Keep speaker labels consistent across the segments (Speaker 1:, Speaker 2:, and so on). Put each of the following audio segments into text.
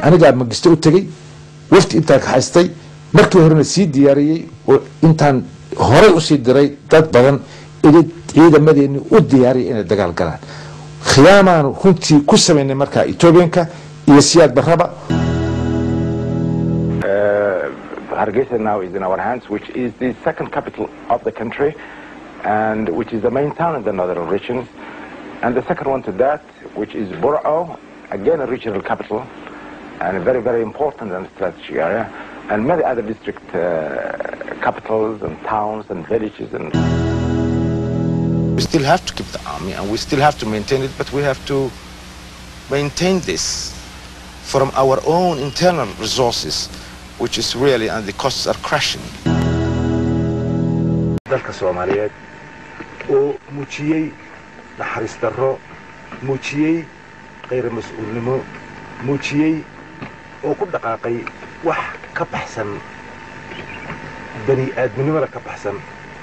Speaker 1: anigaa magisto u tegey wafti intaan ka haystay markii horena sii diyaariyey oo intaan horey usii diray dad badan ili ciidamadeeni u diyaariyay inay dagaal galaan khiyaamaanu runtii ku samaynay markaa etoobiyanka iyo siyaad barraba
Speaker 2: Hargeisa now is in our hands, which is the second capital of the country and which is the main town in the northern regions. And the second one to that, which is Burao, again a regional capital and a very, very important and strategic area. And many other district uh, capitals and towns and villages. And we still have to keep the army and we still have to maintain it, but we have to maintain this from our own internal resources, which is really, and the costs are crashing.
Speaker 3: dalka soomaaliyeed oo muujiyey naxariis darro muujiyey khayr mas-uulnimo muujiyey oo ku dhaqaaqay wax ka baxsan bani aadminimada ka baxsan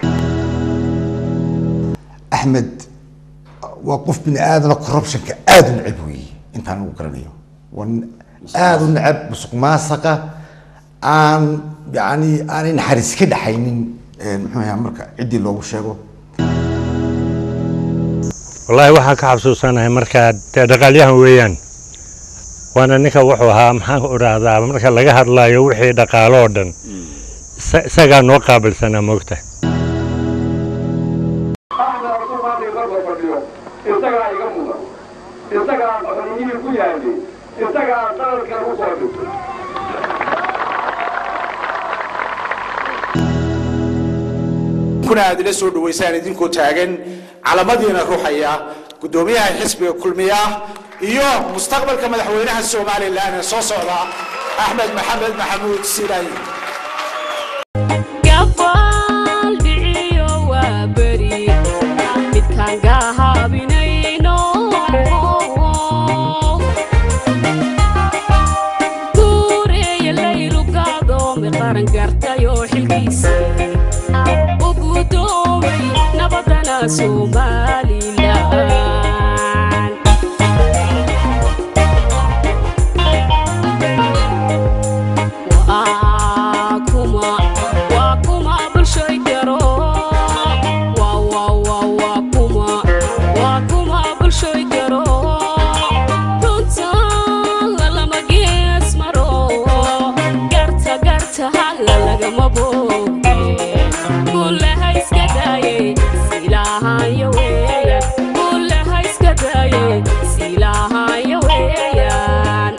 Speaker 4: axmed waa qof bini aadana corruptionka aada u necab weeye intaan ugu garanayo waa nin aada u necab musuq maasaqa aan yani aanay naxariis ka dhaxaynin muxuu ahaa marka ciddii loogu sheego
Speaker 5: wallaahi waxaan ka xasuusanahay markaa dee dhaqaalyahan weeyaan waana ninka wuxuu ahaa maxaan idhaahdaa marka laga hadlayo wixii dhaqaalo oo dhan isa- isagaa noo qaabilsanaa moogta
Speaker 6: isagaa iga mudan isagaa qabaniyihii ku yaalay isagaa qalalkan u soo dhigtay
Speaker 7: kuna aad ila soo dhawaysaan idinkoo taagan calamadiina ruuxaya guddoomiyaha xisbiga kulmiya iyo mustaqbalka madaxweynaha somalilan ee soo socda axmed maxamed maxamuud silayi
Speaker 8: gabaal dhiciyo waa beri midkaan gahaabinayno guureeya laylugaadoomi qaran gartayoo xilkiisa u gudoomay nabadana somalilan waa kuma waa kuma bulshoy garo waa waa waa waa kuma waa kuma bulshoy garo runta lalama gees maro garta garta hala lagama booge bullaha iska daaye silaahayo weeyaan bullaha iska daaye silaahayo weeyaan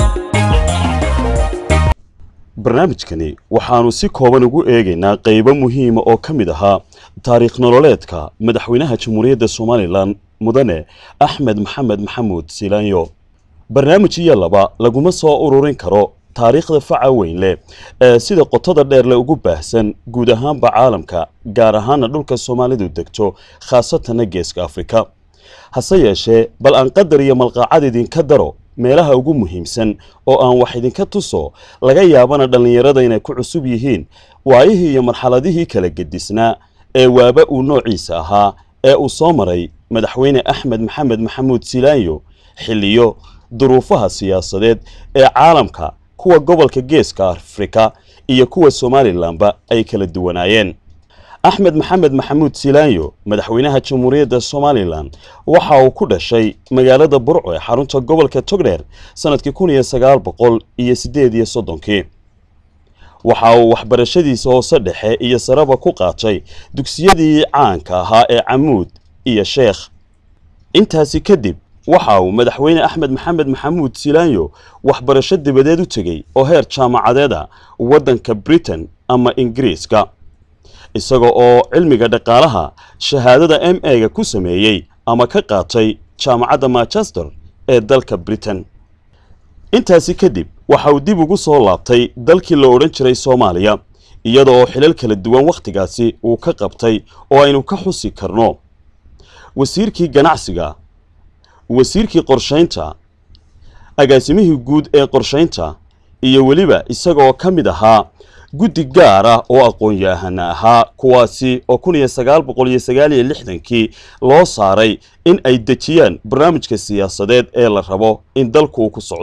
Speaker 9: barnaamijkani waxaannu si kooban ugu eegaynaa qaybo muhiima oo ka mid ahaa taariikh nololeedka madaxweynaha jamhuuriyadda somalilan mudane axmed maxamed maxamuud silaanyo barnaamij iyo laba laguma soo ururin karo taariikhda faca weyn leh ee sida qotada dheer le ugu baahsan guud ahaanba caalamka gaar ahaana dhulka soomaalidu degto khaasatanna geeska afrika hase yeeshee bal aan qadar iyo malqaacad idinka daro meelaha ugu muhiimsan oo aan wax idinka tuso laga yaabana dhallinyarada inay ku cusub yihiin waayihii iyo marxaladihii kala gedisnaa ee waaba uu noociisa ahaa ee uu soo maray madaxweyne axmed maxamed maxamuud silaanyo xilliyo duruufaha siyaasadeed ee caalamka kuwa gobolka geeska afrika iyo kuwa somalilanba ay kala duwanaayeen axmed maxamed maxamuud silaanyo madaxweynaha jamhuuriyadda somalilan waxa uu ku dhashay magaalada burco ee xarunta gobolka togdheer sanadkii kun iyo sagaal boqol iyo siddeed iyo soddonkii waxa uu waxbarashadiisa hoose dhexe iyo sareba ku qaatay dugsiyadii caanka ahaa ee camuud iyo sheekh intaasi kadib waxa uu madaxweyne axmed maxamed maxamuud silaanyo waxbarasho dibadeed u tegey oo heer jaamacadeeda waddanka britain ama ingiriiska isaga oo cilmiga dhaqaalaha shahaadada m a-ga ku sameeyey ama ka qaatay jaamacadda manchester ee dalka britain intaasi kadib waxa uu dib ugu soo laabtay dalkii la odhan jiray soomaaliya iyada oo xilal kala duwan wakhtigaasi uu ka qabtay oo aynu ka xusi karno wasiirkii ganacsiga wasiirkii qorshaynta agaasimihii guud ee qorshaynta iyo weliba isagaoo ka mid ahaa guddi gaar ah oo aqoon-yahana ahaa kuwaasi oo kun iyo sagaal boqol iyo sagaal iyo lixdankii loo saaray in ay dejiyaan barnaamijka siyaasadeed ee la rabo in dalku uu ku socdo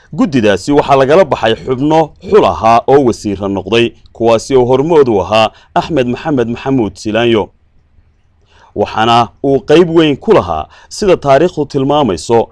Speaker 9: guddidaasi waxaa lagala baxay xubno xul ahaa oo wasiira noqday kuwaasi oo hormood u ahaa axmed maxamed maxamuud silaanyo waxaana uu qayb weyn ku lahaa sida taariikhdu tilmaamayso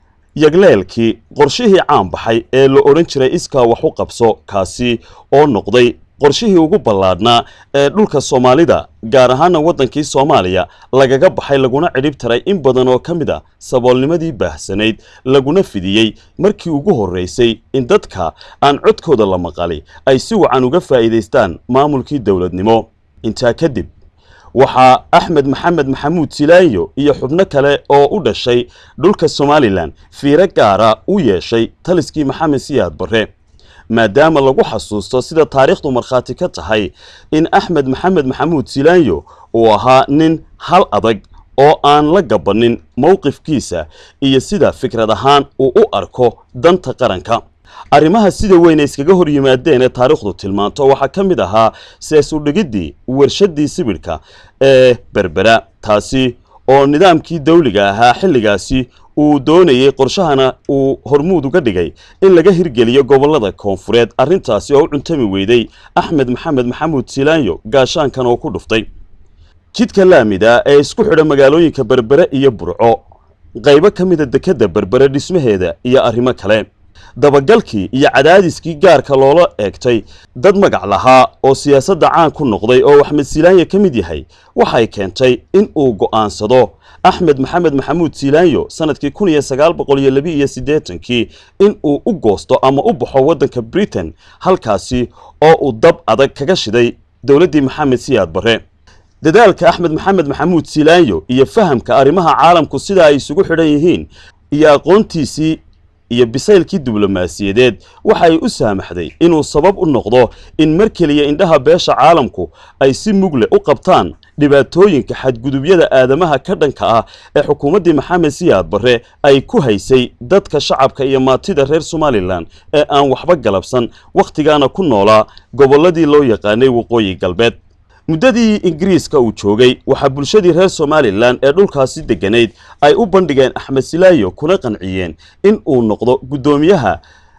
Speaker 9: yagleelkii qorshihii caan baxay ee la odhan jiray iskaa wax u qabso kaasi oo noqday qorshihii ugu ballaadhnaa ee dhulka soomaalida gaar ahaana waddankii soomaaliya lagaga baxay laguna cidhib taray in badan oo ka mid a saboolnimadii baahsanayd laguna fidiyey markii ugu horraysay in dadka aan codkooda la maqali ay si wacan uga faa'iidaystaan maamulkii dowladnimo intaa kadib waxaa axmed maxamed maxamuud silaanyo iyo xubno kale oo u dhashay dhulka somalilan fiiro gaara u yeeshay taliskii maxamed siyaad barre maadaama lagu xasuusto sida taariikhdu markhaati ka tahay in axmed maxamed maxamuud silaanyo uu ahaa nin hal adag oo aan la gabanin mowqifkiisa iyo sida fikrad ahaan uu u arko danta qaranka arrimaha sida weyn ay iskaga hor yimaadeen ee taariikhdu tilmaanto waxaa ka mid ahaa sees udhigiddii warshadii sibidhka ee berbera taasi oo nidaamkii dawliga ahaa xilligaasi uu doonayey qorshahana uu hormuud uga dhigay in laga hirgeliyo gobollada koonfureed arrintaasi oo u cuntami weyday axmed maxamed maxamuud silaanyo gaashaankan oo ku dhuftay jidka laamida ee isku xidha magaalooyinka berbere iyo burco qaybo ka mida dekedda berbere dhismaheeda iyo arrimo kale dabagalkii iyo cadaadiskii gaarka loola eegtay dad magac lahaa oo siyaasadda caan ku noqday oo axmed silaanyo ka mid yahay waxay keentay in uu go'aansado axmed maxamed maxamuud silaanyo sanadkii kun iyo sagaal boqol iyo labi iyo siddeetankii in uu u goosto ama u baxo waddanka britain halkaasi oo uu dab adag kaga shiday dowladdii maxamed siyaad barre dadaalka axmed maxamed maxamuud silaanyo iyo fahamka arrimaha caalamku sida ay isugu xidhan yihiin iyo aqoontiisii iyo bisaylkii diblomaasiyadeed waxay u saamaxday inuu sabab u noqdo in mar keliya indhaha beesha caalamku ay si mugle u qabtaan dhibaatooyinka xadgudubyada aadamaha ka dhanka ah ee xukuumaddii maxamed siyaad barre ay ku haysay dadka shacabka iyo maatida reer somalilan ee aan waxba galabsan wakhtigaana ku noolaa gobolladii loo yaqaanay waqooyi galbeed muddadii ingiriiska uu joogay waxaa bulshadii reer somalilan ee dhulkaasi degganayd ay u bandhigeen axmed silaayo kuna qanciyeen in uu noqdo guddoomiyaha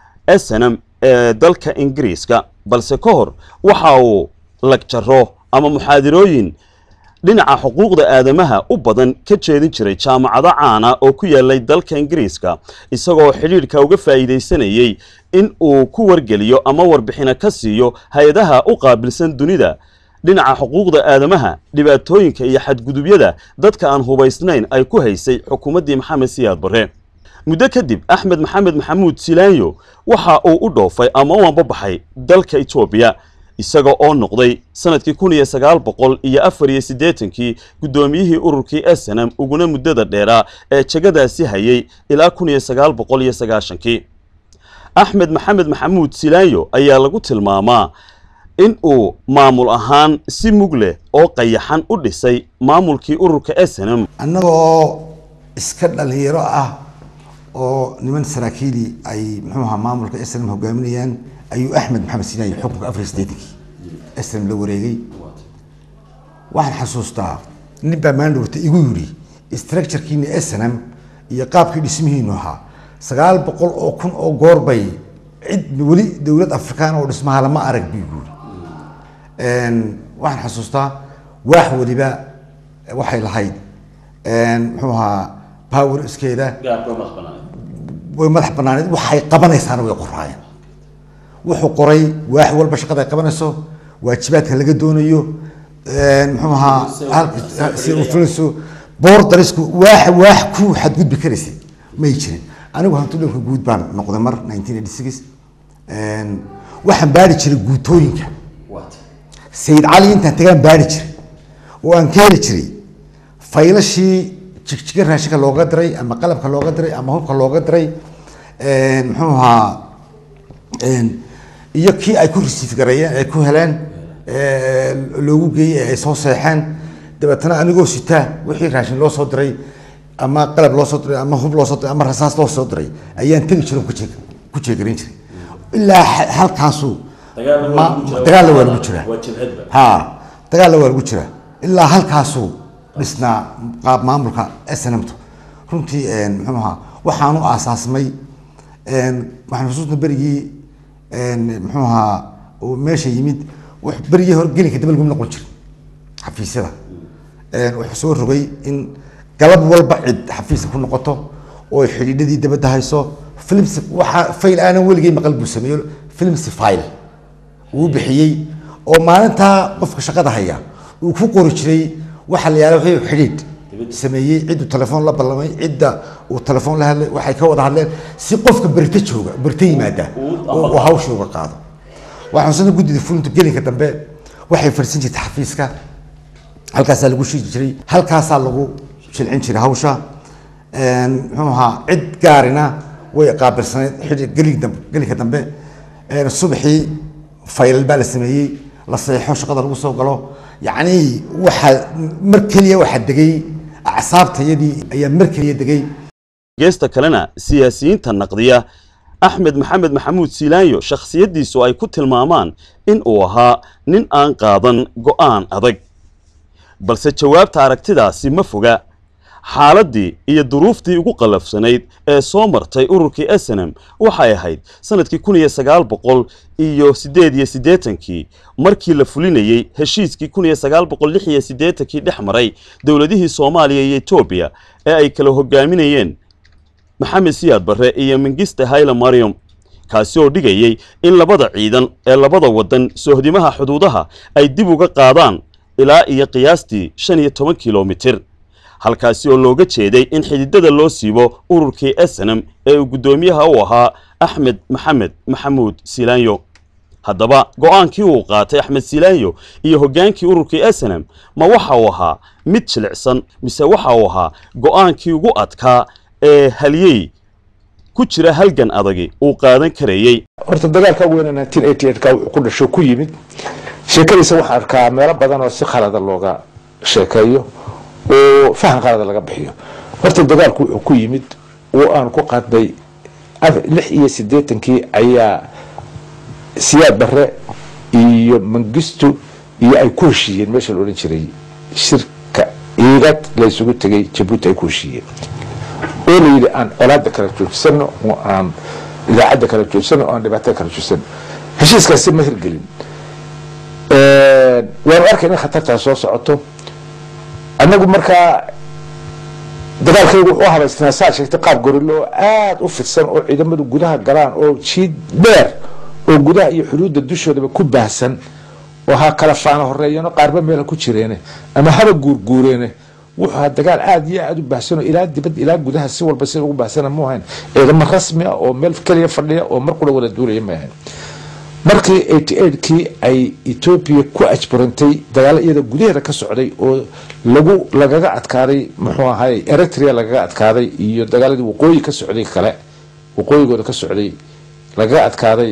Speaker 9: snm ee dalka ingiriiska balse ka hor waxa uu lagjaro ama muxaadirooyin dhinaca xuquuqda aadamaha u badan ka jeedin jiray jaamacado caana oo ku yaalay dalka ingiriiska isagoo xidhiidhka uga faa'iidaysanayey in uu ku wargeliyo ama warbixino ka siiyo hay-adaha u qaabilsan dunida dhinaca xuquuqda aadamaha dhibaatooyinka iyo xadgudubyada dadka aan hubaysnayn ay ku haysay xukuumaddii maxamed siyaad barre muddo kadib axmed maxamed maxamuud silaanyo waxa uu u dhoofay ama u ambabaxay dalka etoobiya isaga oo noqday sanadkii kun iyo sagaal boqol iyo afar iyo siddeetankii guddoomiyihii ururkii snm uguna muddada dheeraa ee jegadaasi hayay ilaa kun iyo sagaal boqol iyo sagaashankii axmed maxamed maxamuud silaanyo ayaa lagu tilmaamaa in uu maamul ahaan si mug leh oo qayaxan u dhisay maamulkii ururka snm
Speaker 4: annagoo iska dhalinyaro ah oo niman saraakiili ay muxuu ahaa maamulka snm hogaaminayaan ayuu axmed maxamed sinaayi xukunka afar iyo siddeetankii snm la wareegay waxaan xasuustaa nin baa maandhowrta igu yidhi structurekiina snm iyo qaabkii dhismihiinu ahaa sagaal boqol oo kun oo goor bay cid weli dowlad afrikaan oo dhismaha lama arag buu yidhi waxaan xasuustaa waax weliba waxay lahayd muxuu ahaa power iskeeda way madax banaaneed waxay qabanaysaana way qoraayeen wuxuu qoray waax walba shaqada ay qabanayso waajibaadka laga doonayo muxuu ahaa si uu fulinayso boordarisku waax waax ku xadgudbi karaysay may jirin anigu hantudhowka guud baan noqday mar nineteen eighty six waxaan baari jiray guutooyinka sayid cali intaan tagaan baari jiray oo aan ka heli jiray faylashii jigjiga raashinka looga diray ama qalabka looga diray ama hubka looga diray muxuu ahaa iyo kii ay ku resiif gareeyeen ay ku heleen loogu geeyey ee ay soo seexeen dabeetana anigoo sitaa wixii raashin loo soo diray ama qalab loo soo diray ama hub loo soo diray ama rasaas loo soo diray ayaan tegi jiray kujeeg ku jeegarin jiray ilaa halkaasu dagaalla waa lagu jiraa ha dagaalla waa lagu jiraa ilaa halkaasuu dhisnaa qaab maamulka snmtu runtii muxuu ahaa waxaanu aasaasmay waxaan xusuusna berigii muxuu ahaa uu meesha yimid wax berigii hore gelinka daba lagu noqon jiray xafiisyada wuxuu soo rogay in galab walba cid xafiiska ku noqoto oo xidhiidhadii dabadda hayso films waxa fayl aanan weligay maqal buu sameeyo films file uu bixiyey oo maalintaa qofka shaqada haya uu ku qori jiray waxa la yihahdo wuxuu xidhiidh sameeyey cidduu telefoon la ballamay cidda uu telefoon la hadlay waxay ka wada hadleen si qofka berito jooga berito yimaada oo uu hawsha uga qaado waxaan xusana guddida fulinta gelinka dambe waxay farsan jirtay xafiiska halkaasaa lagu shiidi jiray halkaasaa lagu shilcin jiray hawsha muxuu ahaa cid gaarina way qaabilsanayd xidhi gelig dambe gelinka dambe subaxii faylal baa la sameeyey la saxiixo shaqada lagu soo galo yacni waxaa mar keliya waxaa degay acsaabtayadii ayaa mar keliya degay
Speaker 9: geesta kalena siyaasiyiinta naqdiya axmed maxamed maxamuud siilaanyo shakhsiyaddiisu ay ku tilmaamaan in uu ahaa nin aan qaadan go'aan adag balse jawaabta aragtidaasi ma foga xaaladdii iyo duruuftii ugu qallafsanayd ee soo martay ururkii snm waxay ahayd sannadkii kun iyo sagaal boqol iyo siddeed iyo siddeetankii markii la fulinayey heshiiskii kun iyo sagaal boqol lix iyo siddeetankii dhex maray dowladihii soomaaliya iyo etoobiya ee ay kala hogaaminayeen maxamed siyaad barre iyo mengiste hayle mariam kaasi oo dhigayey in labada ciidan ee labada waddan soohdimaha xuduudaha ay dib uga qaadaan ilaa iyo qiyaastii shan iyo toban kilomitir halkaasi oo looga jeeday in xididada loo siibo ururkii snm ee uu guddoomiyaha u ahaa axmed maxamed maxamuud silaanyo haddaba go'aankii uu qaatay axmed silaanyo iyo hoggaankii ururkii snm ma waxa uu ahaa mid jilicsan mise waxa uu ahaa go'aankii ugu adkaa ee halyey ku jira halgan adagi uu qaadan karayey
Speaker 1: horta dagaalka weyne 1988 ka wuxuu ku dhasho ku yimid sheekadiisa waxaan arkaa meelo badan oo si khalada looga sheekeeyo oo fahan khalada laga bixiyo horta dagaalku wuxuu ku yimid oo aan ku qaadnay lix iyo siddeetankii ayaa siyaad barre iyo mangistu iyo ay ku heshiiyeen meesha la odhan jiray shirka iigad la isugu tegay jabuuti ay ku heshiiyeen oo la yidhi aan colaada kala joojisano oo aan idaacadda kala joojisano oo aan dhibaatada kala joojisano heshiiskaasi ma hirgelin waanu arkay in khatartaa soo socoto annagu markaa dagaalkaygu wuxuu habaysnaa saa sheegtay qaab gorilo oo aada u fidsan oo ciidamadu gudaha galaan oo jiid dheer oo gudaha iyo xuduudda dushoodaba ku baahsan oo ha kala faana horeeyano qaarba meela ku jireene ama haba guurguureene wuxuu ahaa dagaal aada iyo aada u baahsanoo ilaa dibad ilaa gudaha si walba sida ugu baahsana mu ahayn ciidamo rasmi ah oo meel keliya fadhiya oo mar qura wada duulaya ma ahayn markii eighty eightkii ay etoobiya ku ajburantay dagaalo iyada gudaheeda ka socday oo lagu lagaga adkaaday muxuu ahay eritrea lagaga adkaaday iyo dagaaladii waqooyi ka socday kale waqooyigooda ka socday lagaga adkaaday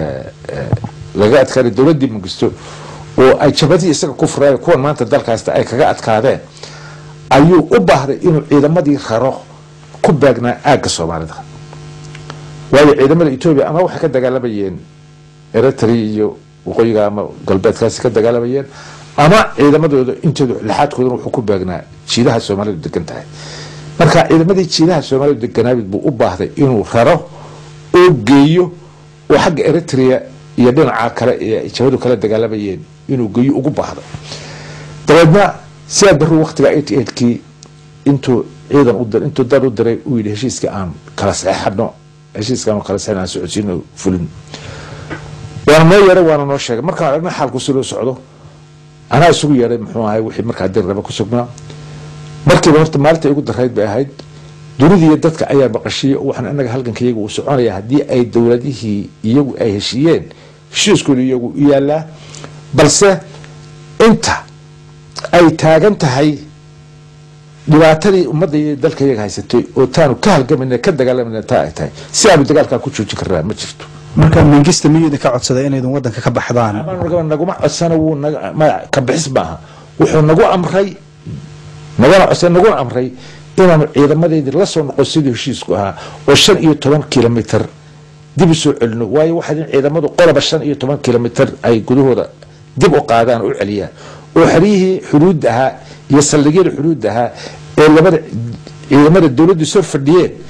Speaker 1: lagaga adkaaday dowladdii mangisto oo ay jabadii isaga ku furaayo kuwan maanta dalkaasta ay kaga adkaadeen ayuu u baahday inuu ciidamadii raro ku baagnaa aagga soomaalida waayo ciidamada etoobiya ama waxay ka dagaalamayeen eritrea iyo waqooyiga ama galbeedkaasi ka dagaalamayeen ama ciidamadooda intooda lixaadkoodana wuxuu ku baagnaa jiidaha soomaalidu degan tahay marka ciidamadii jiidaha soomaalidu deganaabid buu u baahday inuu raro oo geeyo oo xagga eritrea iyo dhinaca kale ee jabadu kala dagaalamayeen inuu geeyo ugu baahday dabeedna sidaa baruu waktiga eighty eightkii intuu ciidan u intuu dad u diray uu yidhi heshiiska aan kala saxeixano heshiiska aan kala saxeixan aan socodsiino fulin waana noo yeedhay waana noo sheegay markaan aragna xaalku si loo socdo anaa isugu yeedhay muxuu ahay wixii markaa dir raba ku sugnaa markiiba horta maalinta igu darayd bay ahayd dunidiiyo dadka ayaa maqashiyey waxaan inaga halganka iyagu uu soconaya haddii ay dowladihii iyagu ay heshiiyeen heshiiskooda iyagu u yaalaa balse inta ay taagan tahay dhibaatadii ummadda iyo dalka iyaga haysatay oo taanu ka halgamayna ka dagaalamayna taa ay tahay si aanu dagaalkaa ku joojin karnaa ma jirto
Speaker 10: marka mengista miyuu idinka codsaday inaydun waddanka ka baxdaan
Speaker 1: naguma codsana wuu naga ma- ka bixis maaha wuxuu nagu amray naguna codsan naguna amray inaanu ciidamadeedii la soo noqon sidii heshiisku ahaa oo shan iyo toban kilomitr dib u soo celino waayo waxaad in ciidamadu qoloba shan iyo toban kilomitr ay gudahooda dib u qaadaan oo u celiyaan oo xeryihii xuduudda ahaa iyo saldhigyada xuduudda ahaa ee labada ciidamada dowladdu soo fadhiyeen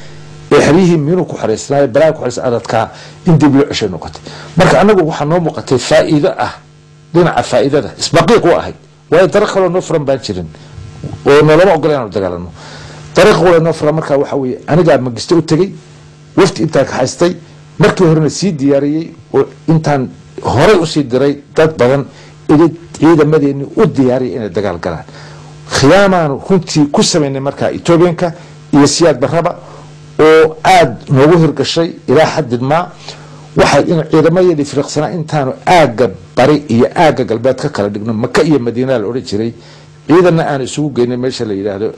Speaker 1: ee xeryihii miinuu ku xaraysnaayo balaa ku xaraysna adadkaa in dib loo ceshay noqotay marka anagu waxaa noo muuqatay faa'iido ah dhinaca faa'iidada isbaqiiq u ahayd waayo dariiq kaloo noo furan baan jirin oo noolama ogola inaanu dagaalano dariiq wala noo furan markaa waxaa weeye anigaa magisto u tegey wafti intaa kaxaystay markii horena sii diyaariyey oo intaan horay usii diray dad badan ili ciidamadeeni u diyaariyay inay dagaal galaan khiyaamaanu runtii ku samaynay markaa etoobiyanka iyo siyaad barraba oo aada noogu hirgashay ilaa xadid maa waxay in ciidamadeedii firiqsanaa intaanu aagga bari iyo aagga galbeed ka kala dhigno maka iyo madiina la odhan jiray ciidanna aan isugu geynay meesha la yidhaahdo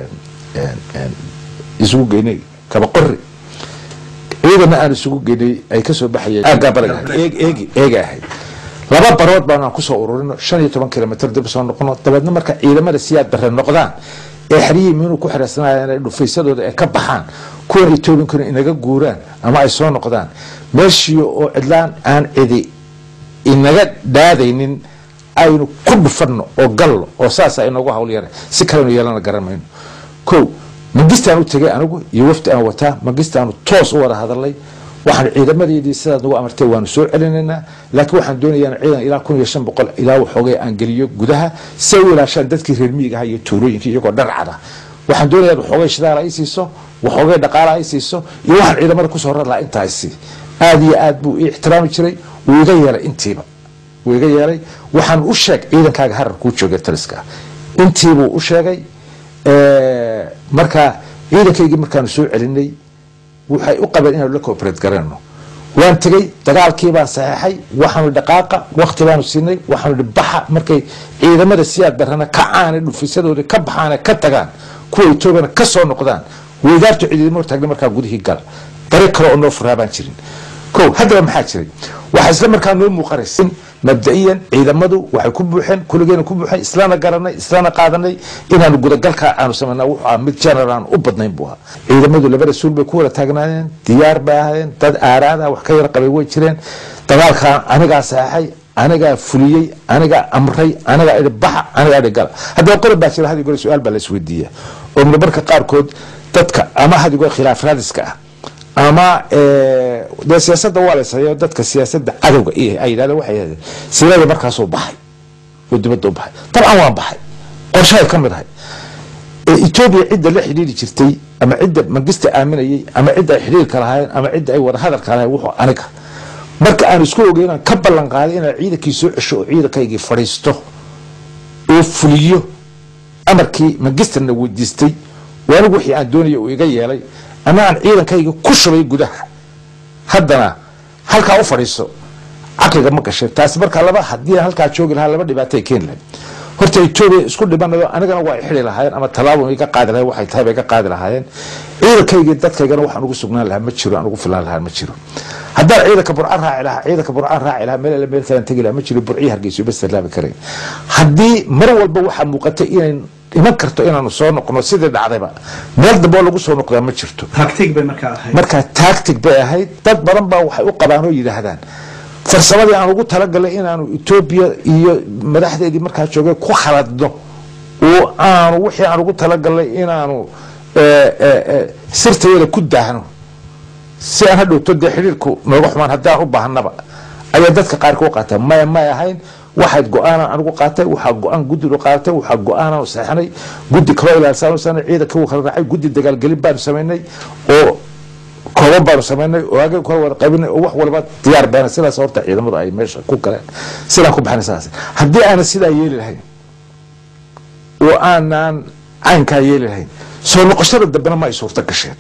Speaker 1: isugu geynay kabaqori ciidanna aan isugu geynay ay kasoo baxayeen aaggaa bariga eegi eega ahayd laba barood baan aan kusoo ururino shan iyo toban kilomitr dib soo noqono dabeedna marka ciidamada siyaad bare noqdaan ee xeryihii miinuu ku xiraysanaayeen ay dhufaysadooda ay ka baxaan kuwan etoobiyankuna inaga guuraan ama ay soo noqdaan meeshii oo cidlaan aan cidi inaga dhaadaynin aynu ku dhufanno oo gallo oo saasa inoogu hawl yara si kalenu yeelana garan mayno ko mangistaan u tegay anigu iyo wafdi aan wataa mangistaanu toos u wada hadalay waxaan ciidamadeedii sidaad nagu amartay waanu soo celinaynaa laakiin waxaan doonayaa ciidan ilaa kun iyo shan boqol ilaa waxoogay aan geliyo gudaha si ay u ilaashaan dadkii reer miyiga aha iyo tuulooyinkii iyagoo dharcada waxaan doonayaa waxoogay shidaal ay siiso waxoogay dhaqaala ay siiso iyo waxaan ciidamada kusoo rar lahaa intaa isi aad iyo aad buu ii ixtiraami jiray wuu iga yeelay intiiba wuu iga yeelay waxaan u sheeg ciidankaaga harar kuu jooga taliska intiibuu u sheegay marka ciidankaygii markaanu soo celinay waxay u qabeen inaanu la cooperate garayno waan tegey dagaalkii baan saxeexay waxaanu dhaqaaqa wakti baanu siinay waxaanu baxa markay ciidamada siyaad barana kacaane dhufisadooda ka baxaane ka tagaan kuwa etoobiyana ka soo noqdaan weydaartu ciidamo hortaagna markaa gudihii gala dariiq kale oo noo furaa baan jirin ko haddaba maxaa jiray waxaa isla markaa noo muuqanaysa in mabda'iyan ciidamadu waxay ku buuxeen kuligeena ku buuxeen islana garanay islana qaadanay inaanu gudagalkaa aanu samayna wuxuu ahaa mid general aan u badnayn buu ahaa ciidamadu labada suul bay ku wada taagnaayeen diyaar bay ahaayeen dad aaraada wax ka yara qabay way jireen dagaalkaa anigaa saxaxay anigaa fuliyey anigaa amray anigaa idhi baxa anigaa idhi gala haddaba qodob baa jira hadigore su-aal baa la isweydiiya oo marka qaarkood dadka ama hadigoo khilaaf raadiska ah ama dee siyaasadda waa laysayo dadka siyaasadda cadowga iyo ay yidhahdeen waxay yidhahdeen silada markaasuu baxay oo dibadda u baxay dabcan waan baxay qorshahay ka mid ahay etoobiya cidda la xidhiiri jirtay ama cidda mangista aaminayay ama cidda ay xidhiirka lahaayeen ama cidda ay wada hadalka lahayen wuxuu aniga marka aan isku ogeyn aan ka ballan qaaday inaan ciidankii soo cesho oo ciidankaygii fadhiisto oo fuliyo amarkii mangisterna weydiistay oo anigu wixii aan doonaya uu iga yeelay ama aan ciidankayga ku shubay gudaha haddana halkaa u fadhiiso caqliga ma gashay taasi markaa laba haddii halkaa joogi lahaa laba dhibaatay keeni lahayd horta etoobiya isku dhibanayo anigana waa xidi lahaayeen ama tallaabo iga qaadi lahayen waxay tahay bay ka qaadi lahaayeen ciidankaygii dadkaygana waxaan ugu sugnaan lahaa ma jiro aan ugu filaan lahaa ma jiro haddaan ciidanka burcaan raaci lahaa ciidanka burcaan raaci lahaa meel alle meel kalaan tegi lahaa ma jiro burcii hargeyso bas tallaabi karayn haddii mar walba waxaa muuqatay inay iman karto inaanu soo noqno sidii dhacdayba meel dambe oo lagu soo noqdaa ma jirto
Speaker 10: tactic bay markaa ahayd
Speaker 1: markaa tactic bay ahayd dad badan baa waxay u qabaan oo yidhaahdaan farsamadii aan ugu talagalay inaanu etoobiya iyo madaxdeedii markaa joogay ku khaladno oo aanu wixii aan ugu talagalnay inaanu sirtayada ku daahno si aan hadhowto dee xidhiirku nooga xumaan haddaan u baahnaba ayaa dadka qaarka u qaataa maya may ahayn waxaad go-aanan anigu qaatay waxaa go-aan guddigu qaadatay waxaa go-aanan saxnay guddi kaloo ilaalsan ciidanka wuu kala raacay guddi dagaalgelin baanu samaynay oo kooban baanu samaynay oo aagay kala wada qaybinay oo wax walba diyaar baana sidaas horta ciidamadu ay meesha ku galeen sidaan ku baxnay sidaas haddii aanan sidaa yeeli lahayn oo aanan caynkaa yeeli lahayn soo noqoshada dambena ma ay suurto gasheen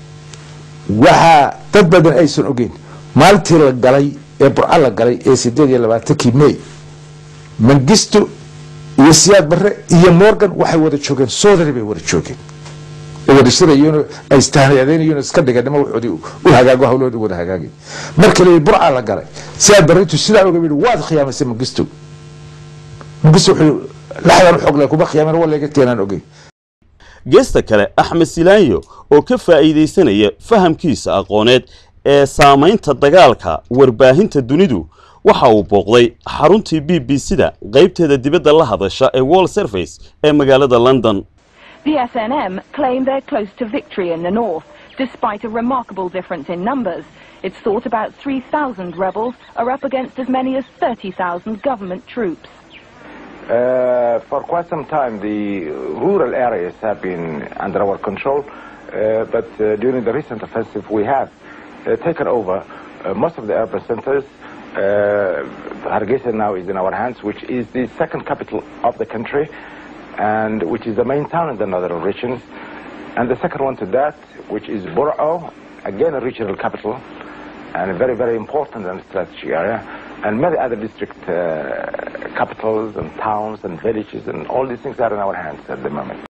Speaker 1: waxaa dad badan aysan ogeyn maalintii la galay ee burca la galay ee sideed iyo labaatankii may mangisto iyo siyaad barre iyo morgan waxay wada joogeen soodari bay wada joogeen wada shirayeen ay istahnayadeynayeen iska dhiganimo waxoodii u hagaago hawloodi wada hagaagay marka la burca la galay siyaad barre intuu sidaa oga yidhi waad khiyaamaysay mangisto mangisto wuxuu laxdan u xog leh kuma khiyaamen waa leega teenaan ogeyn
Speaker 9: geesta kale axmed silaanyo oo ka faa'iidaysanaya fahamkiisa aqooneed ee saamaynta dagaalka warbaahinta dunidu waxa uu booqday xaruntii b b c-da qaybteeda dibadda la hadasha ee wall service ee magaalada london
Speaker 11: The SNM claim they're close to victory in the north, Despite a remarkable difference in numbers, it's thought about 3,000 rebels are up against as many as 30,000 government troops.
Speaker 2: Uh, for quite some time, the rural areas have been under our control, uh, but uh, during the recent offensive, we have uh, taken over uh, most of the urban centers. Uh, Hargeisa now is in our hands, which is the second capital of the country, and which is the main town in the northern regions. And the second one to that, which is Burao, again a regional capital, and a very, very important and strategic area, and many other district uh, capitals and towns and villages, and all these things are in our hands at the moment.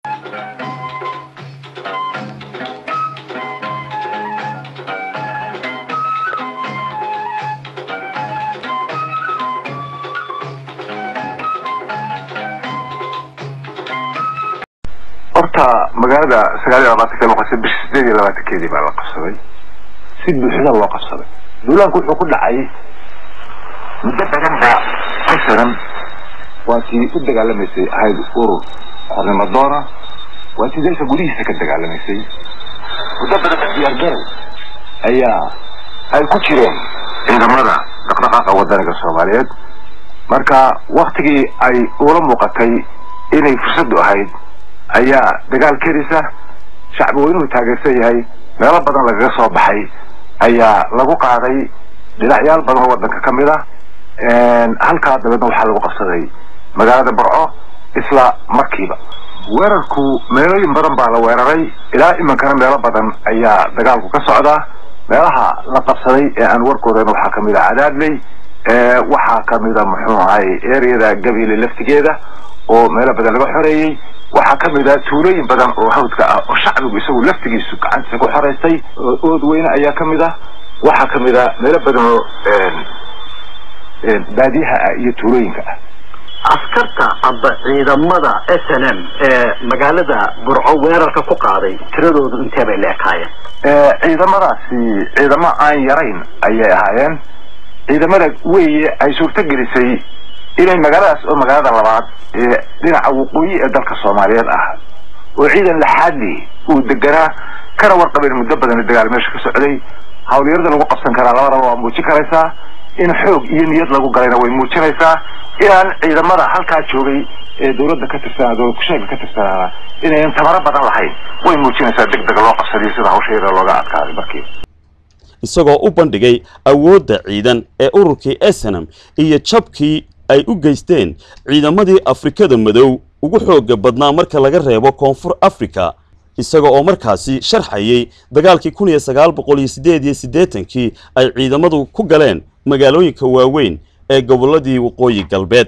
Speaker 12: horta magaalada sagaal iyo labaatanka loo qabsaday bishii sideed iyo labaatankeedii baa la qabsaday si buuxda loo qabsaday duulaanku wuxuu ku dhacay muddo badan baa asanan waa tii u dagaalamaysay ahayd urur xornimo doona waa tii dalka gudihiisa ka dagaalamaysay muddo badan baa diyaargarow ayaa ay ku jireen ciidamada dhaqdhaqaaqa wadaniga soomaaliyeed marka waktigii ay ula muuqatay inay fursaddu ahayd ayaa dagaal kerisa shacbi weynuhu taageersan yahay meelo badan lagaga soo baxay ayaa lagu qaaday dhinacyaal badan oo waddanka ka mid ah halkaa dabeedna waxaa lagu qabsaday magaalada barco isla markiiba weerarku meelooyin badan baa la weeraray ilaa iminkana meelo badan ayaa dagaalku ka socdaa meelaha la qabsaday ee aan warkoodana waxaa kamid ah cadaadley waxaa kamid a muxuu ahay ereyada gabiile laftigeeda oo meelo badan laga xoreeyey waxaa ka mid ah tuulooyin badan oo hawdka ah oo shacbigu isagu laftigiisu gacantiisa ku xoraystay ood weyne ayaa ka mid ah waxaa ka mid ah meelo badan oo baadiyaha ah iyo tuulooyinka ah
Speaker 13: askarta aba ciidamada s n m ee magaalada burco weerarka ku qaaday tiradoodu intee bay la ekaayeen
Speaker 12: ciidamadaasi ciidamo aan yarayn ayay ahaayeen ciidamada weeye ay suurto gelisay inay magaaladaas oo magaalada labaad ee dhinaca waqooyi ee dalka soomaaliyeed ah oo ciidan laxaadli uu deganaa kana warqabeen muddo badan dagaal meesha ka socday hawlyarada lagu qabsan karaa labadaba waa muujin karaysaa in xoog iyo niyad lagu galayna way muujinaysaa inaan ciidamada halkaa joogay ee dowladda ka tirsanaa dowlad kusheega ka tirsanaana inayan tamaro badan lahayn way muujinaysaa deg dega loo qabsadiyo sida hawsha yada looga adkaaday markiiba
Speaker 9: isagoo u bandhigay awoodda ciidan ee ururkii esenam iyo jabkii ay u geysteen ciidamadii afrikada madow ugu xoogga badnaa marka laga reebo koonfur africa isaga oo markaasi sharxayay dagaalkii kun iyo sagaal boqol iyo siddeed iyo siddeetankii ay ciidamadu ku galeen magaalooyinka waaweyn ee gobolladii waqooyi galbeed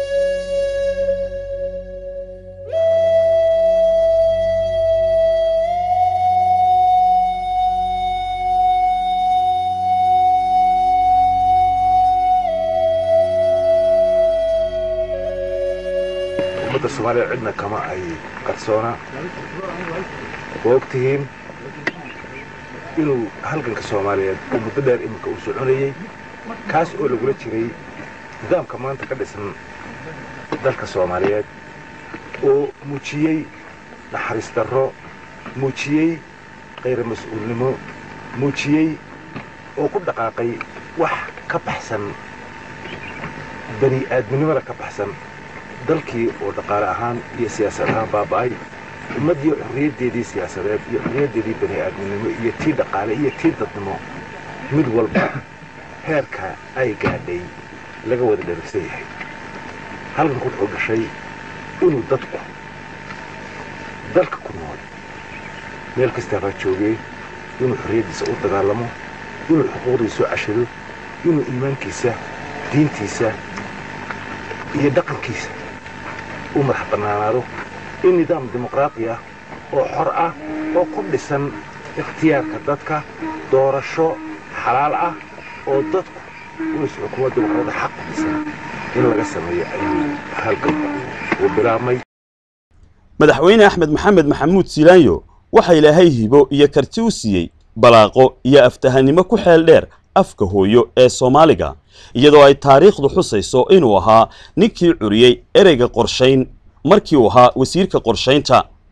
Speaker 3: ummadda soomaaliya cidna kama ay qarsoona waa og tihiin inuu halganka soomaaliyeed uu muddo dheer iminka uu soconayey kaas oo lagula jiray nidaamka maanta ka dhisan dalka soomaaliyeed oo muujiyey naxariis darro muujiyey khayra mas-uulnimo muujiyey oo ku dhaqaaqay wax ka baxsan bani aadminimada ka baxsan dalkii oo dhaqaale ahaan iyo siyaasad ahaan baaba'ay ummaddii xorriyaddeedii siyaasadeed iyo xorriyaddeedii bani aadminimo iyo tii dhaqaale iyo tii dadnimo mid walba heerka ay gaadhay laga wada dherigsan yahay halganku wuxuu dhashay inuu dadku dalka ku nool meel kastaabaa joogee inuu xorriyaddiisa u dagaalamo inuu xuquuqdiisa u cashado inuu iimaankiisa diintiisa iyo dhaqankiisa u madax bannaanaado in nidaam dimuqraadi ah oo xor ah oo ku dhisan ikhtiyaarka dadka doorasho xalaal ah oo dadku uis xukuumadda waxooda xaq u dhisan in laga sameeyo ayuu halganku uu bilaabmay
Speaker 9: madaxweyne axmed maxamed maxamuud silaanyo waxa ilaahay hibo iyo karti u siiyey balaaqo iyo aftahanimo ku xeel dheer afka hooyo ee soomaaliga iyadoo ay taariikhdu xusayso inuu ahaa ninkii curiyey ereyga qorshayn markii uu ahaa wasiirka qorshaynta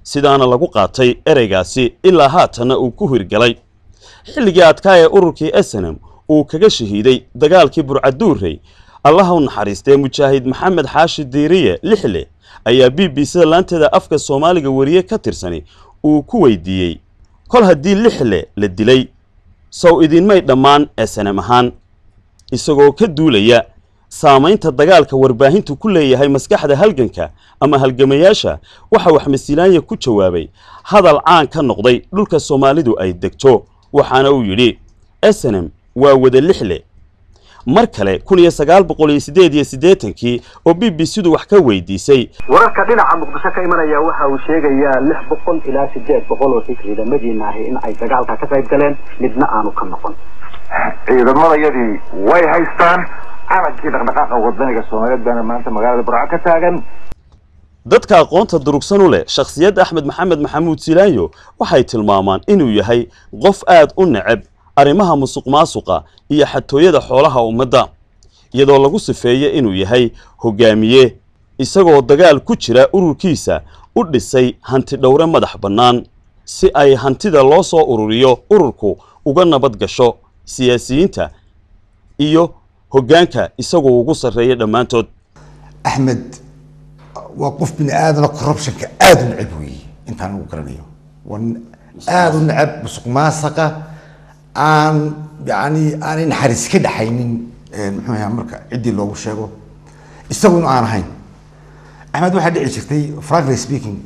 Speaker 9: sidaana lagu qaatay ereygaasi ilaa haatanna uu ku hirgalay xilligii adkaa ee ururkii esenem uu kaga shahiiday dagaalkii burcaduurey allaha u naxariistee mujaahid maxamed xaashi diiriye lixle ayaa b b c da laanteeda afka soomaaliga wariye ka tirsani uu ku weydiiyey kol haddii lixle la dilay sow idinmay dhammaan esenem ahaan isagoo ka duulaya saamaynta dagaalka warbaahintu ku leeyahay maskaxda halganka ama halgamayaasha waxa waxmasilaanya ku jawaabay hadal caan ka noqday dhulka soomaalidu ay degto waxaana uu yidhi esenem waa wada lixle mar kale kun iyo sagaal boqol iyo siddeed iyo siddeetankii oo b b c du wax ka weydiisay
Speaker 13: wararka dhinaca muqdisho ka imanaya waxa uu sheegayaa lix boqol ilaa sideed boqol oo si ciidamadiina ahi in ay dagaalka ka qayb galeen midna aanu ka noqon
Speaker 12: ciidamadayadii way haystaan calankii dhaqdhaqaaqa wadaniga soomaaliyeed baana maanta magaalada burco ka taagan
Speaker 9: dadka aqoonta durugsan u leh shakhsiyadda axmed maxamed maxamuud silaanyo waxay tilmaamaan inuu yahay qof aad u neceb arrimaha musuq maasuqa iyo xatooyada xoolaha ummadda iyadoo lagu sifeeyo inuu yahay hogaamiye isagoo dagaal ku jira ururkiisa u dhisay hanti dhowre madax bannaan si ay hantida loo soo ururiyo ururku uga nabad gasho siyaasiyiinta iyo hoggaanka isagoo ugu sarreeya dhammaantood
Speaker 4: axmed waa qof bini aadana corruptionka aada u necab weeye intaan ugu garanayo waa aada u necab musuq maasaqa aan yani aanay naxariis ka dhaxaynin muxuu ahaa marka ciddii loogu sheego isaguna aan ahayn axmed waxaa dhici jirtay frankly speaking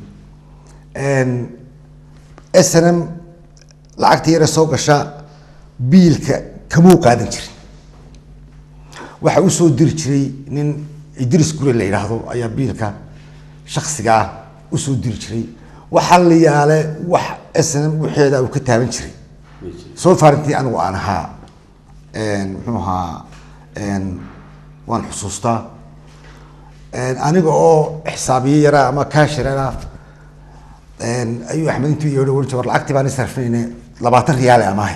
Speaker 4: s n m lacagta yare soo gasha biilka kamuu qaadan jirin waxa usoo diri jiray nin idris gure la yidhaahdo ayaa biilka shaksigaa usoo diri jiray waxaa la yaale wax s n m waxeeda uu ka taaban jiray soo faarintii anigu aan ahaa muxuu ahaa waan xusuustaa aniga oo xisaabiye yaraa ama kaashirana ayuu axmed intuu yeedho ohan jir lacagtii baan isarfinayne labaatan riyaale amaahay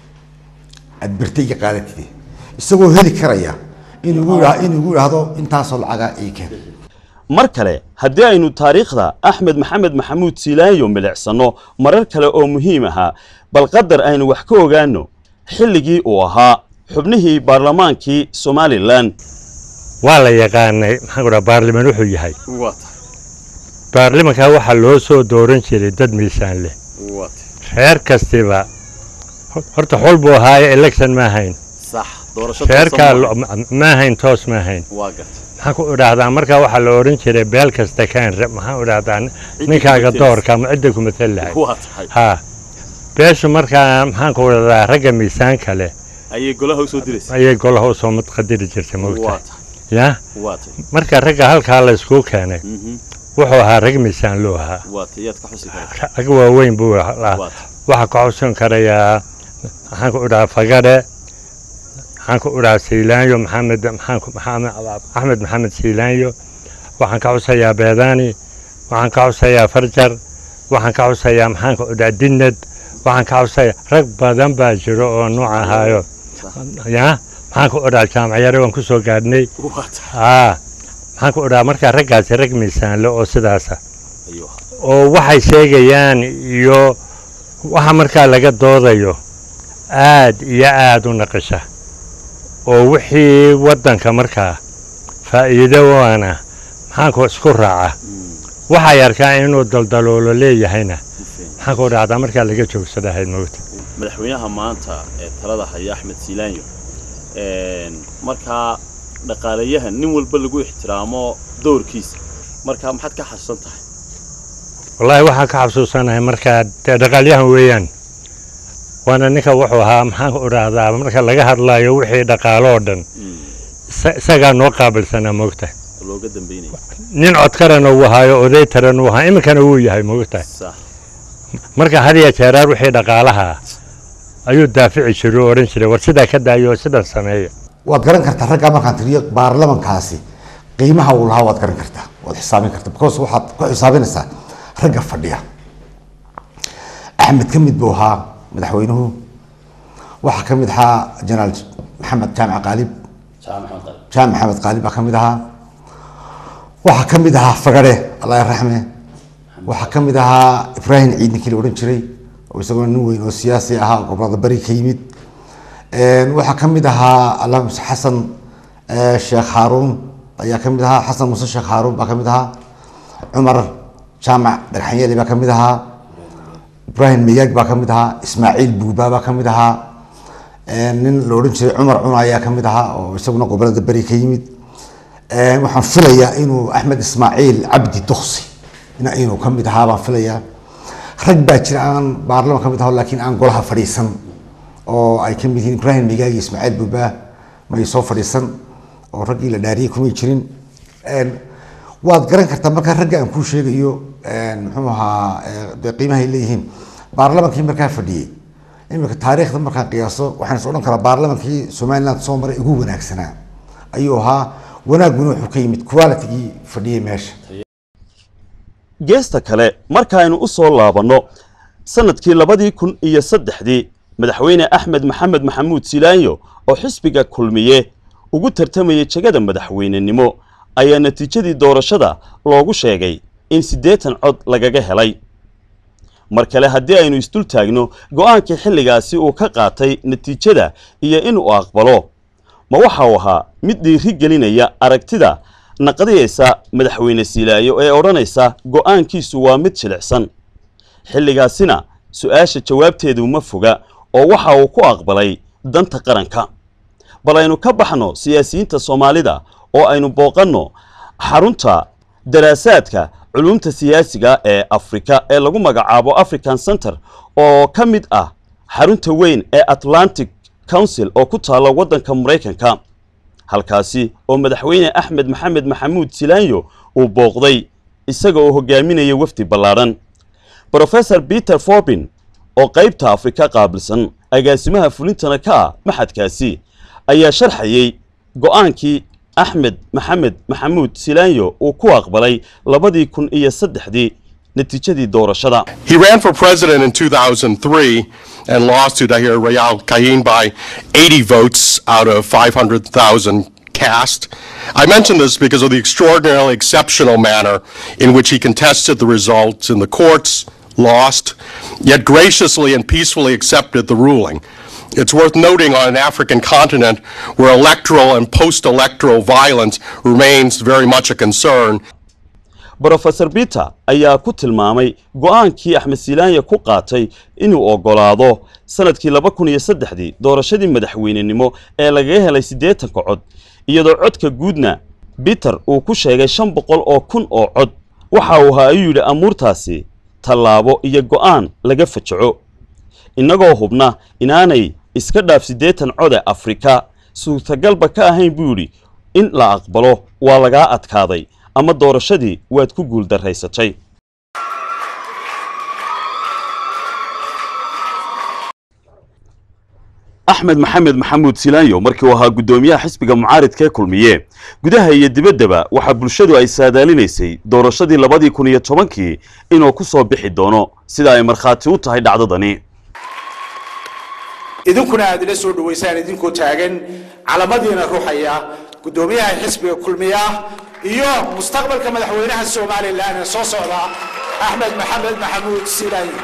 Speaker 4: aad bertay iga qaadatide isagoo heli karaya inuu inuu igu idhaahdo intaasoo lacaga ii keen
Speaker 9: mar kale haddii aynu taariikhda axmed maxamed maxamuud silaanyo milicsano marar kale oo muhiim ahaa bal qadar aynu wax ka ogaano xilligii uu ahaa xubnihii baarlamaankii somalilan
Speaker 5: waa la yaqaanay maxaan ku dhaha baarliman wuxuu yahay baarlimankaa waxaa loo soo dooran jiray dad miisaan leh reer kastiba horta xol buu ahaaye election ma ahayn reerkaa ma ahayn toos ma ahayn maxaan ku idhaahdaa markaa waxaa la odhan jiray beel kasta kaan maxaan idhaahdaa ninkaaga doorka ama cidda ku matal lahay ha beeshu markaa maxaan ku idhahdaa ragga miisaanka leh
Speaker 9: ayay golaha usoo diraysa
Speaker 5: ayay golaha usoo madqadiri jirtay moogtahay ya marka ragga halkaa la iskuu keenay wuxuu ahaa rag miisaan loo ahaa rag waaweyn buu ahaa waxaa ka xusan karayaa maxaan ku idhahaa fagadhe waxaan ku idhahaa siilaanyo maxamed maxaan axmed maxamed siilaanyo waxaan ka xusayaa beedaani waxaan ka xusayaa farjar waxaan ka xusayaa maxaan ku idhahaa dinnad waxaan ka xusayaa rag badan baa jiro oo nooc ahaayo ya maxaan ku idhahaa jaamacyare waan ku soo gaadhnay aa maxaan ku idhahaa markaa raggaasi rag miisaanle oo sidaasa oo waxay sheegayaan iyo waxa markaa laga doodayo aad iyo aad u naqisha oo wixii waddanka markaa faa'iido waana maxaanku isku raaca waxay arkaa inuu daldaloolo leeyahayna maxaanku dhacdaa markaa laga joogsadahayd mowta
Speaker 9: madaxweynaha maanta ee talada haya axmed siilaanyo markaa dhaqaalayahan nin walba lagu ixtiraamo doorkiisa markaa maxaad ka xasuusan tahay
Speaker 5: wallaahi waxaan ka xasuusanahay markaa dee dhaqaalyahan weeyaan waana ninka wuxuu ahaa maxaanku idhaahdaa marka laga hadlayo wixii dhaqaaloo dhan isagaa noo qaabilsanaa moogtahay
Speaker 9: looga dambeynaya
Speaker 5: nin codkarana uu ahaayo oday taran uu ahaa iminkana wuu yahay moogtahay marka had iyo jeeraar wixii dhaqaalaha ayuu daafici jiray oo odhan jiray war sidaa ka daayo oo sidan sameeya
Speaker 4: waad garan kartaa raggaa markaan tiriyo baarlamankaasi qiimaha uu lahaa waad garan kartaa waad xisaabin kartaa because waxaad ku xisaabinaysaa ragga fadhiya axmed ka mid buu ahaa madaxweynuhu waxaa ka mid ahaa jenaraal maxamed jaamac qaalib jaamac maxamed qaalib baa ka mid ahaa waxaa ka mid ahaa fagare allah raxme waxaa ka mid ahaa ibraahim ciid ninkii la odhan jiray oo isagoo nin weyn oo siyaasi ahaa oo gobolada bari ka yimid waxaa ka mid ahaa allah muse xasan sheekh haaruun ayaa ka mid ahaa xasan muse sheekh haaruun baa ka mid ahaa cumar jaamac dhagxanyeli baa ka mid ahaa ibraahim mayaag baa ka mid ahaa ismaaciil buuba baa ka mid ahaa nin la odhan jiray cumar cuna ayaa ka mid ahaa oo isaguna gobolada beri ka yimid waxaan filayaa inuu axmed ismaaciil cabdi duksi inuu ka mid ahaa baan filayaa rag baa jira aan baarlaman ka mid aho laakiin aan golaha fadhiisan oo ay ka mid yihiin ibraahim migaag iyo ismaaciil buuba may soo fadhiisan oo raggii la dhaariyey kumay jirin waad garan kartaa markaa ragga aan kuu sheegayo muxuu ahaa dee qiimahay leeyihiin baarlamankii markaa fadhiyey iminka taariikhda markaan qiyaaso waxaan is odhan karaa baarlamankii somaliland soo maray ugu wanaagsanaa ayuu ahaa wanaaguna wuxuu ka yimid qualitigii fadhiyey meesha
Speaker 9: geesta kale markaaynu u soo laabanno sannadkii labadii kun iyo saddexdii madaxweyne axmed maxamed maxamuud silaanyo oo xisbiga kulmiye ugu tartamayay jegada madaxweynenimo ayaa natiijadii doorashada loogu sheegay in siddeetan cod lagaga helay mar kale haddii aynu isdul taagno go'aankii xilligaasi uu ka qaatay natiijada iyo inuu aqbalo ma waxa uu ahaa mid dhiiri gelinaya aragtida naqdiyaysa madaxweyne silaayo ee odhanaysa go'aankiisu waa mid jilicsan xilligaasina su-aasha jawaabteedu ma foga oo waxa uu ku aqbalay danta qaranka bal aynu ka baxno siyaasiyiinta soomaalida oo aynu booqanno xarunta daraasaadka culumta siyaasiga ee afrika ee lagu magacaabo african center oo ka mid ah xarunta weyn ee atlantic council oo ku taalla waddanka maraykanka halkaasi oo madaxweyne axmed maxamed maxamuud silaanyo uu booqday isaga oo hogaaminaya wafdi ballaadhan brofesor peter forbin oo qaybta afrika qaabilsan agaasimaha fulintana ka ah maxadkaasi ayaa sharxayey go'aankii axmed maxamed maxamuud silaanyo uu ku aqbalay labadii kun iyo saddexdii natiijadii doorashada
Speaker 14: He ran for president in 2003 and lost to Dahir Rayal Kayin by 80 votes out of 500,000 cast. I mention this because of the extraordinarily exceptional manner in which he contested the results in the courts, lost, yet graciously and peacefully accepted the ruling. It's worth noting on an African continent where electoral and post-electoral violence remains very much a concern.
Speaker 9: brofesor peter ayaa ku tilmaamay go'aankii axmed silaanya ku qaatay inuu oggolaado sannadkii laba kun iyo saddexdii doorashadii madaxweynenimo ee lagaga helay siddeetanka cod iyadoo codka guudna peter uu ku sheegay shan boqol oo kun oo cod waxa uu ahaa ayuu yidhi amuurtaasi tallaabo iyo go'aan laga fajaco innagoo hubna inaanay iska dhaaf siddeetan code afrika suurtagalba ka ahayn buu yidhi in la aqbalo waa lagaa adkaaday ama doorashadii waad ku guuldarraysatay axmed maxamed maxamuud silaanyo markii uu ahaa guddoomiyaha xisbiga mucaaridka ee kulmiye gudaha iyo dibaddaba waxaa bulshadu ay saadaalinaysay doorashadii labadii kun iyo tobankii inuu ku soo bixi doono sida ay markhaati u tahay dhacdadani
Speaker 7: idinkuna aad ila soo dhawaysaan idinkoo taagan calamadiina ruuxaya guddoomiyaha xisbiga kulmiya iyo mustaqbalka madaxweynaha somalilan ee soo socda axmed maxamed maxamuud silaanyi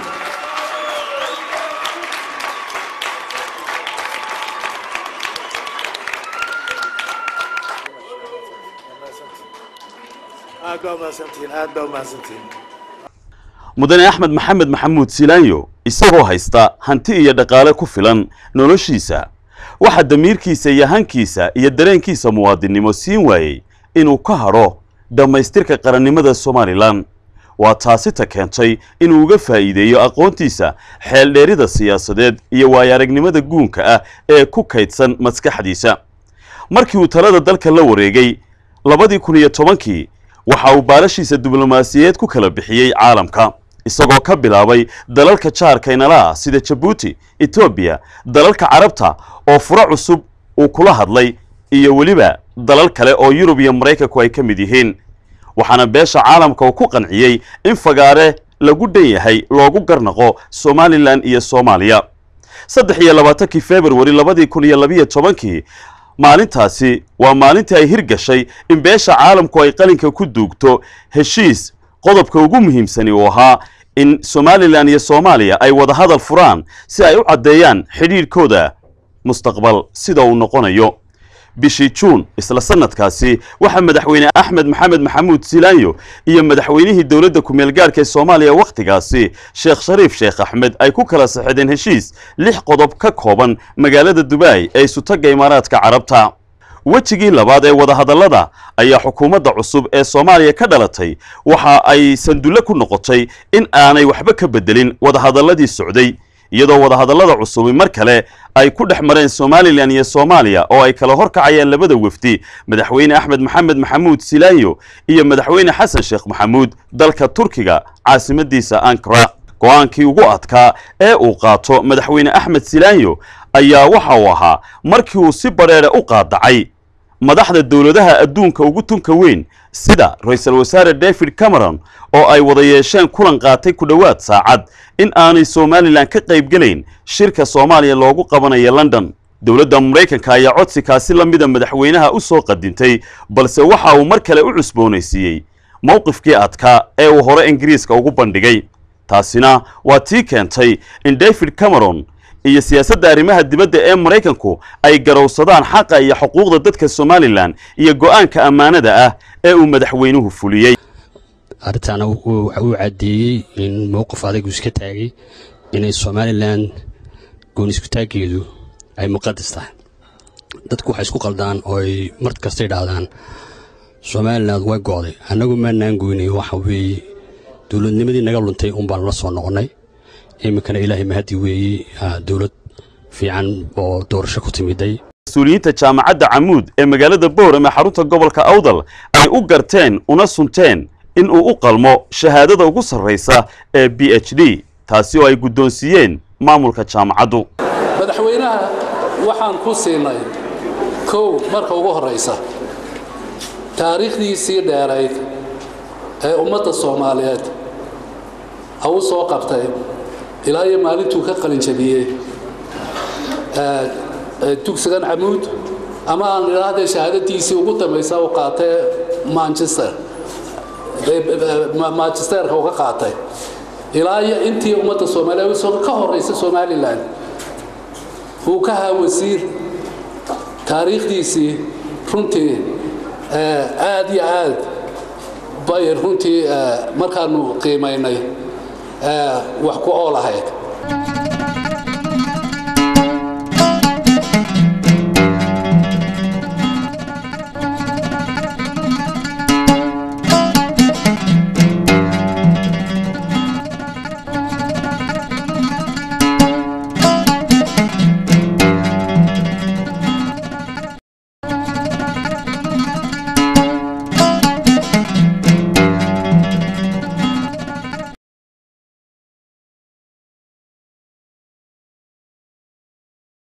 Speaker 7: aad baa umahadsantihiin aad baa umahadsantihiin
Speaker 9: mudane axmed maxamed maxamuud silaanyo isagoo haysta hanti iyo dhaqaale ku filan noloshiisa waxaa damiirkiisa iyo hankiisa iyo dareenkiisa muwaadinnimo siin waayey inuu ka hadho dhammaystirka qarannimada somalilan waa taasita keentay inuu uga faa'iideeyo aqoontiisa xeeldheerida siyaasadeed iyo waayo-aragnimada guunka ah ee ku kaydsan maskaxdiisa markii uu talada dalka la wareegay labadii kun iyo tobankii waxa uu baalashiisa diblomaasiyeed ku kala bixiyey caalamka isagoo ka bilaabay dalalka jaarka inala ah sida jabuuti etoobiya dalalka carabta oo furo cusub uu kula hadlay iyo weliba dalal kale oo yurub iyo maraykanku ay ka mid yihiin waxaana beesha caalamka uu ku qanciyey in fagaare lagu dhan yahay loogu garnaqo somalilan iyo soomaaliya saddex iyo labaatankii februari labadii kun iyo labiyo tobankii maalintaasi waa maalintii ay hirgashay in beesha caalamku ay qalinka ku duugto heshiis qodobka ugu muhiimsani uu ahaa in somalilan iyo soomaaliya ay wada hadal furaan si ay u caddeeyaan xidhiidhkooda mustaqbal sida uu noqonayo bishii juun isla sanadkaasi waxaa madaxweyne axmed maxamed maxamuud silaanyo iyo madaxweynihii dowladda ku-meel gaarhka ee soomaaliya wakhtigaasi sheekh shariif sheekh axmed ay ku kala saxideen heshiis lix qodob ka kooban magaalada dubai ee isutagga imaaraadka carabta wejigii labaad ee wadahadallada ayaa xukuumadda cusub ee soomaaliya ka dhalatay waxa ay sandulle ku noqotay in aanay waxba ka beddelin wadahadalladii socday iyadoo wadahadallada cusubi mar kale ay ku dhex mareen somalilan iyo soomaaliya oo ay kala horkacayaan labada wefdi madaxweyne axmed maxamed maxamuud silaanyo iyo madaxweyne xasan sheekh maxamuud dalka turkiga caasimadiisa ankara go-aankii ugu adkaa ee uu qaato madaxweyne axmed silaanyo ayaa waxa uu ahaa markii uu si badheedhe u qaadacay madaxda dowladaha adduunka ugu tunka weyn sida ra-iisul wasaare david cameron oo ay wada yeesheen kulan qaatay ku dhowaad saacad in aanay somalilan ka qaybgelayn shirka soomaaliya loogu qabanayo london dowladda maraykanka ayaa codsikaasi la mida madaxweynaha u soo qadintay balse waxa uu mar kale u cusboonaysiiyey mowqifkii adkaa ee uu hore ingiriiska ugu bandhigay taasina waa tii keentay in david cameron iyo siyaasadda arrimaha dibadda ee maraykanku ay garowsadaan xaqa iyo xuquuqda dadka somalilan iyo go-aanka ammaanada ah ee uu madaxweynuhu fuliyey
Speaker 15: arrintaana waxa uu caddeeyey in mowqif adagu iska taagay inay somalilan gooniskutaaggeedu ay muqadas tahay dadku waxay isku qaldaan oo ay mar kasta idhaahdaan somalilan way go'day annagu maanaan goynay waxa weeye dowladnimadii naga luntay un baan la soo noqonnay iminkana ilaahay mahadi weeye dowlad fiican oo doorasho ku timiday
Speaker 9: mas-uuliyiinta jaamacadda camuud ee magaalada boorame xarunta gobolka awdal ay u garteen una sunteen in uu u qalmo shahaadada ugu sarraysa ee b h d taasi oo ay guddoonsiiyeen maamulka jaamacaddu
Speaker 16: madaxweynaha waxaan ku siinay kow marka ugu horraysa taariikhdiisii dheerayd ee ummadda soomaaliyeed ha u soo qabtay ilaa iyo maalintuu ka qalinjabiyey dugsigan camuud ama aan idhaahdee shahaadadiisii ugu dambaysa u qaatay manchester manchesterka uga qaatay ilaa iyo intii ummadda soomaaliyeed ka horraysa somalilan uu ka haa wasiir taariikhdiisii runtii aad iyo aad bay runtii markaanu qiimaynay wax ku ool ahayd